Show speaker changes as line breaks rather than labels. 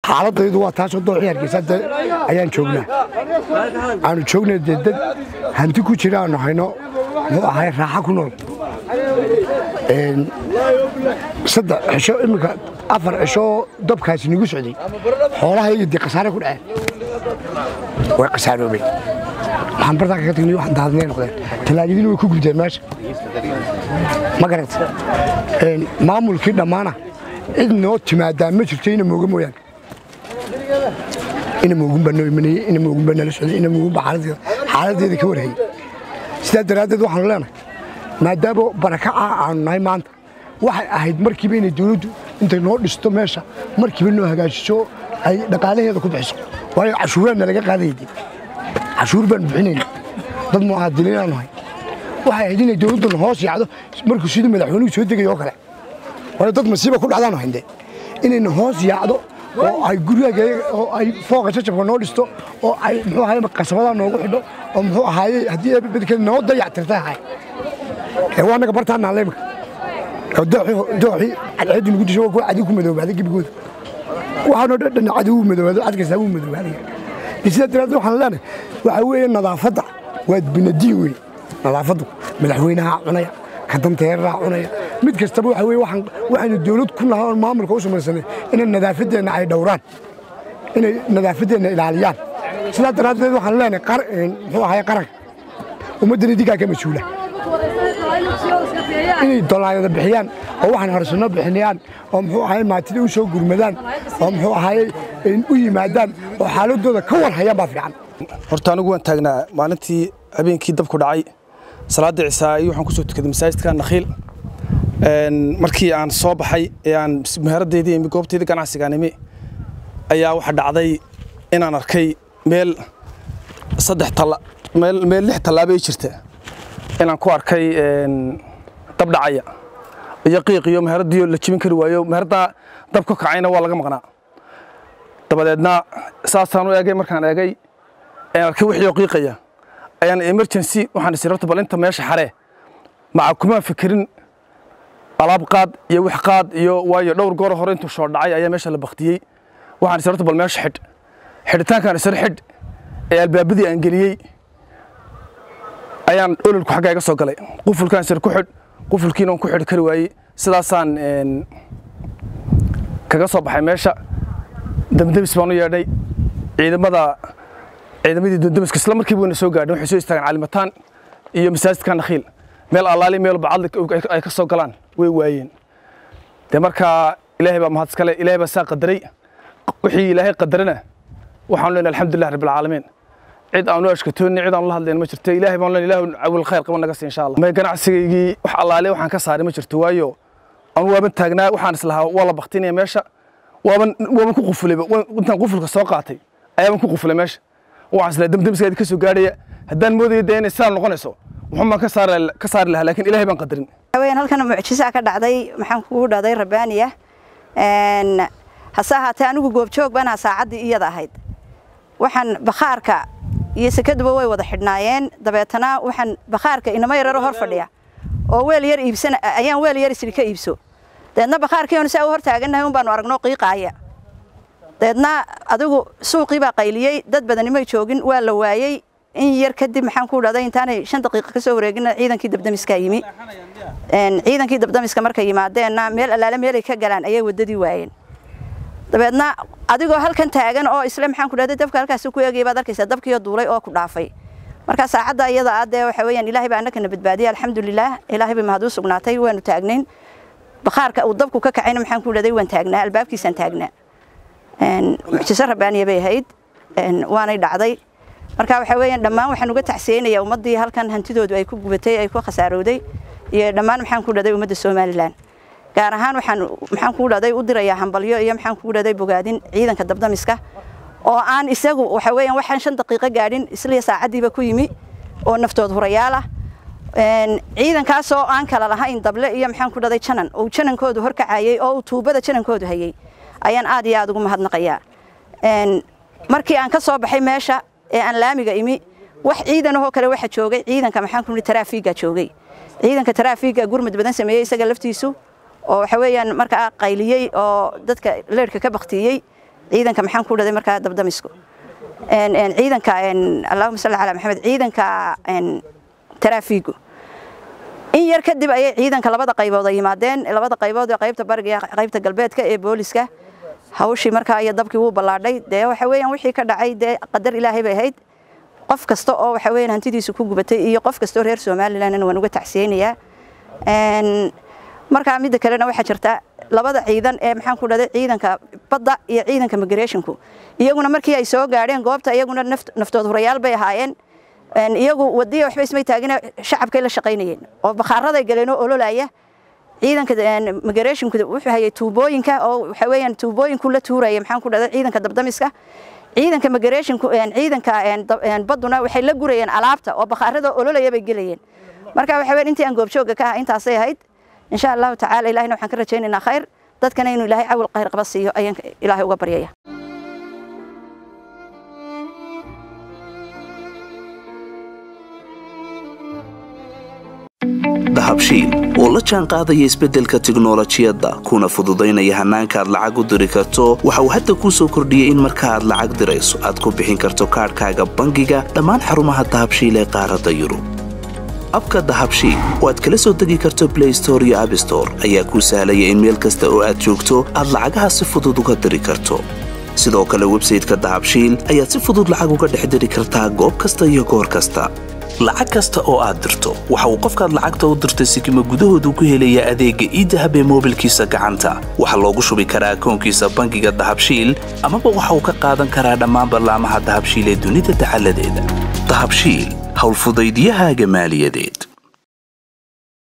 xaaladaydu waa taasoo dooxii hargeysa de ayaan joognaa aanu joognay dee dad hanti ku jira aanu hayno muxuu ahay raaxa ku nool saddex cisho iminka afar cisho dabkaasi nagu socday xoolahayga dee khasaare ku dhaceen way khasaaroobeen waxaan bartaa kaga tagnay waxaan daadnay noqdeen talaajadiina way ku gubteen meesha ma garata maamulkii dhammaana cid noo timaadaa ma jirto ina mooga mooyaane ina moogun baa noo imanayey ina moogun baa nala socday ina moogun baa xaaladeeda ka warhayay sidaa daraaddeed waxaanu leenahay maadaama barakaca aanu nahay maanta waxay ahayd markiiba inay dawladdu intay noo dhisto meesha markiiba noo hagaajiso ay dhaqaalaheeda ku bixiso waayo cashuuraanna laga qaadaya dee cashuur baan bixinayna dad mucaadiliinaanu hay waxay ahayd inay dawladduna hoos yaacdo markuu sidii madaxweynuhu soo degayo oo kale waayo dad masiiba ku dhacdaanu hayndee inayna hoos yaacdo oo ay guryaga oo ay fooqa jajabka noo dhisto oo ay muxuu ahaye qasabada noogu xidho oo muxuu ahaaye haddii eebabedkeeda noo dayactirtay ahay ee waa naga bartaan naalle imika dooxii cadceedu nagu disho waa kuwa cadi ku madoobaaday gebigooda waxaanoo dhan cadi wuu madoobaado cad kastaa wuu madoobaadaya sidaa daraaddeed waxaan leenahay waxaa weeye nadaafadda waa binadiin wey nadaafaddu madaxweynaha cunaya ka danteeraha cunaya mid kastaba waxa weye waxaynu dawlad ku nahay oon maamulka u samaysanay inay nadaafaddeenna ay dhowraan inay nadaafaddeenna ilaaliyaan sidaa daraaddeed waxaan leenahay muxuu ahaye qaranka ummaddan idinkaa ka mas-uula inay dolaayada bixiyaan oo waxaan harsanno bixinayaan oo muxuu ahaye maatida u soo gurmadaan oo muxuu ahaye u yimaadaan oo xaaladooda ka war hayaan baa fiican
horta anigu waan taagnaa maalintii habeenkii dabku dhacay salaadda cisaa'i waxaan ku soo tukaday masaajidka nakhiil markii aan soo baxay ee aan muhaaradeydii imi goobteydii ganacsigaan imi ayaa waxa dhacday inaan arkay meel saddex talla meel meel lix tallaabo ay jirta inaan ku arkay dab dhacaya iyo qiiq iyo muhaaradiyo la jibin kari waayo muhaaradda dab ka kacayna waa laga maqnaa dabadeedna saasaan u eegay markaan eegay aan arkay wixii oo qiiqaya ayaan emergency waxaan isii rabta bal inta meesha xaree maca kumaan fikirin alaab qaad iyo wix qaad iyo waayo dhowr goor hore intuu shoo dhacay ayaa meesha la baktiyey waxaan isii rabta bal meesha xidh xidhitaankaan isir xidh ee albaabadii aan geliyey ayaan ololku xaggaa iga soo galay qufulkaan isir ku xidh qufulkiina aan ku xidhi kari waayey sidaasaan kaga soo baxay meesha damdabis baan u yeedhay ciidamada ciidamadii dundamiska isla markiiba wayna soo gaadhin waxay soo istaagaan calimataan iyo masaajidka nakhiil meel allaali meel bacadli ay ka soo galaan way waayeen dee markaa ilaahay baa mahad iskale ilaahay baa saa qadaray wixii ilaahay qadarana waxaan leenahay alxamdulilah rabbil caalamiin cid aan u ashkatoonni cid aan la hadlayn ma jirto ilaahay baan leenahay ilaahu awil khayr qaban naga siin insha allah may ganacsigaygii wax allaale waxaan ka saaray ma jirto waayo aan waaban taagnaa waxaan islahaa waa la baktinaya meesha waaban waaban ku qufulay intaan qufulka soo qaatay ayaaban ku qufulay meesha waxaan islahaa damdamiska ka soo gaadhaya haddaan moodaya dee inay sidaa noqonayso wuxuun baan ka saari ka saari lahaa laakiin ilaahay baan qadarin
haween halkan mucjisaa ka dhacday maxaan kugu dhahday rabbaaniya hase ahaatee anigu goobjoog baan ahaa saacaddii iyada ahayd waxaan bakhaarka iyo sekaduba way wada xidhnaayeen dabeetana waxaan bakhaarka inama yararo hor fadhiya oo weel yar iibsan ayaan weel yar isri ka iibso deedna bakhaarkii oon saa u hor taagannahay un baanu aragno qiiqaaya deedna adigu suuqii baa qayliyey dad badani may joogin waa la waayey in yar kadib maxaan ku dhahday intaanay shan daqiiqo ka soo wareegina ciidankii dabdamiska yimi ciidankii dabdamiska markay yimaadeenna meel allaale meelay ka galaan ayay waddadii waayeen dabeedna adigoo halkan taagan oo isle maxaan ku dhahday dabka halkaasi ku eegaya baad arkaysaa dabkiiyo duulay oo ku dhaafay marka saacadda iyada ah dee waxa weeyaan ilaahay baa annagana badbaadiyay alxamdulilaah ilaahay bay mahad u sugnaatay waanu taagnayn bakhaarka uu dabku ka kacayna maxaan ku dhahday waan taagnaa albaabkiisaan taagnaa mucjiso rabbaaniya bay ahayd waanay dhacday marka waxa weeyaan dhammaan waxaan uga tacsiyeynayaa ummaddii halkan hantidoodu ay ku gubatay ay ku khasaarowday iyo dhammaan maxaan ku dhahday ummadda somalilan gaar ahaan waxaan maxaan ku dhahday u dirayaa hambalyo iyo maxaan ku dhahday bogaadin ciidanka dabdamiska oo aan isagu waxa weeyaan waxaan shan daqiiqo gaadhin isla saacaddiiba ku yimi oo naftood hurayaal ah ciidankaas oo aan kala lahayn dable iyo maxaan ku dhahday janan oo janankoodu horkacayay oo tuubada janankoodu hayay ayaan aad iyo aad ugu mahadnaqayaa markii aan ka soo baxay meesha ee aan laamiga imi wax ciidanahoo kale waxa joogay ciidanka maxaan ku taraafiga joogay ciidanka taraafiga gurmud badan sameeyey isaga laftiisu oo waxa weeyaan markaa qayliyey oo dadka leerhka ka baktiyey ciidanka maxaan ku dhaday markaa dabdamisku ciidanka allahuma salli calaa maxamed ciidanka taraafiigu in yar kadib ayay ciidanka labada qaybood ay yimaadeen labada qaybood ee qaybta bariga iyo qaybta galbeedka ee booliska hawshii markaa iyo dabkii wuu ballaadhay dee waxa weeyaan wixii ka dhacay dee qadar ilaahay bay ahayd qof kasta oo waxa weeyaan hantidiisu ku gubatay iyo qof kasta oo reer somalilandna waan uga tacsiyeynayaa markaa midda kalena waxaa jirta labada ciidan ee maxaan ku dhahday ciidanka badda iyo ciidanka migrationku iyaguna markii ay soo gaadheen goobta iyaguna naftood hurayaal bay ahaayeen iyagu wadiya waxba ismay taagina shacabkay la shaqaynayeen oo bakhaaraday galeen oo ololaya ciidanka migrationku wuxuu hayay tuubooyinka oo waxa weeyaan tuubooyinku la tuuraya maxaan ku dhahday ciidanka dabdamiska ciidanka migrationku ciidanka badduna waxay la gurayeen alaabta oo bakhaarada ololaya bay gelayeen marka waxa weeyaan intii aan goobjooga ka ahaa intaasay ahayd إن شاء الله تعالى إلهنا وحن كرجينا خير dadkana inuu ilaahay cawl khayr qaba siiyo ayaan ilaahay uga baryaya
dahabshiil oo la jaan qaadaya isbeddelka tiknolojiyadda kuna fududaynaya hannaanka aad lacag u diri karto waxa uu hadda kuu soo kordhiyey in marka aad lacag dirayso aad ku bixin karto kaadhkaaga bangiga dhammaan xarumaha dahabshiil ee qaaradda yurub abka dahabshiil oo aad kala soo degi karto blay store iyo abstore ayaa kuu sahlaya in meel kasta oo aad joogto aad lacagaha si fudud uga diri karto sidoo kale websayteka dahabshiil ayaad si fudud lacag uga dhex diri kartaa goob kasta iyo goor kasta lacag kasta oo aad dirto waxa uu qofkaad lacagta u dirtay sikima gudahoodu ku helayaa adeegga iidahab ee moobilkiisa gacanta waxaa loogu shubi karaa akoonkiisa bangiga dahabshiil amaba waxa uu ka qaadan karaa dhammaan ballaamaha dahabshiil ee dunida dacaladeeda dahabshiil howlfudaydiyahaaga maaliyadeed